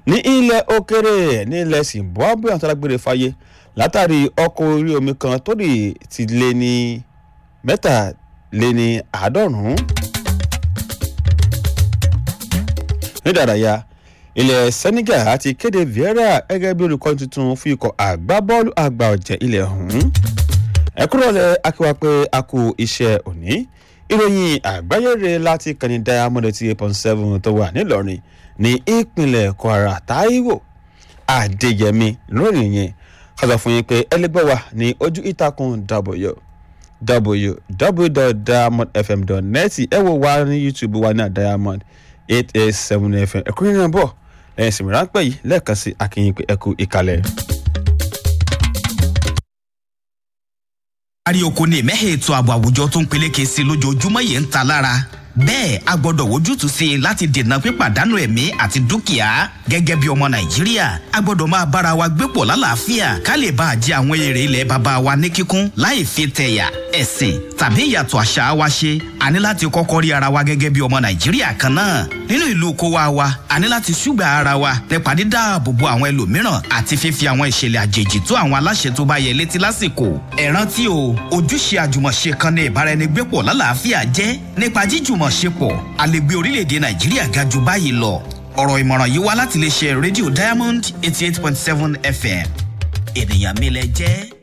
ní ilẹ̀ òkèrè ní ilẹ̀ zimbabwe àwọn alágbèrè fàyè látàrí ọkọ̀ orí omi kan tó lè ti lé ní mẹ́tàléní àádọ́rùn-ún. ní ìdárayá ilẹ̀ senegal ti kéde vieira gẹ́gẹ́ bí olùkọ́ tuntun fún ikọ̀ àgbábọ́ọ̀lù àgbà ọ̀jẹ̀ ilẹ̀ ọ̀hún. ẹ̀kúrọ̀lẹ̀ akíwá pé a kú iṣẹ́ òní ìròyìn àgbáyére láti kàní diamond eighty eight point seven tó wà nílọrin ní ìpínlẹ̀ kwara taiwo adéyẹmí lórí yẹn kọ́sọ̀ fún yín pé ẹlẹgbẹ́ wa ní ojú ìtàkùn w www.diamondfm.net ẹ wo wa ní youtube wa ní diamond eight eight seven fm ẹ̀kúnrin náà bọ̀ lẹ́yìn ìsinmi ráńpẹ́ yìí lẹ́ẹ̀kan sí akínyìn pé ẹ kú ìkàlẹ̀. kárí oko ní ìmẹ́hẹ̀ ètò ààbò àwùjọ tó ń peléke sí lójoojúmọ́ yìí ń ta lára bẹ́ẹ̀ a gbọ́dọ̀ wojútùú sí i láti dènà pípàdánù ẹ̀mí àti dúkìá gẹ́gẹ́ bí ọmọ nàìjíríà a gbọ́dọ̀ máa bára wa gbé pọ̀ lálàáfíà ká lè bá a jẹ àwọn èrè ilẹ̀ bàbá wa ní kíkún láì fi tẹ̀yà ẹ̀sìn tàbí ìyàtọ̀ àṣà wa ṣe a ní láti kọ́kọ́ rí ara wa gẹ́gẹ́ bí ọmọ nàìjíríà kan náà nínú ìlú kó wa wa a ní láti ṣùgbà ara wa nípa dídáàbò bo àwọn ẹlòmíràn àti fífi àwọn ìṣẹ̀lẹ̀ àjèjì tó àwọn aláṣẹ tó bá yẹ létí lásìkò ẹ rántí o ojúṣe àjùmọ̀ṣe kan ní ìbáraẹnigbépọ̀ lálàáfíà jẹ́ nípa jíjùmọ̀ṣepọ̀ a lè gbé orílẹ̀-èdè nàìjíríà ga jù báyìí lọ ọ̀rọ̀ ìmọ̀ràn yìí wá láti lè ṣe rédíò diamond eighty eight point seven fm ènìyàn mi lẹ jẹ́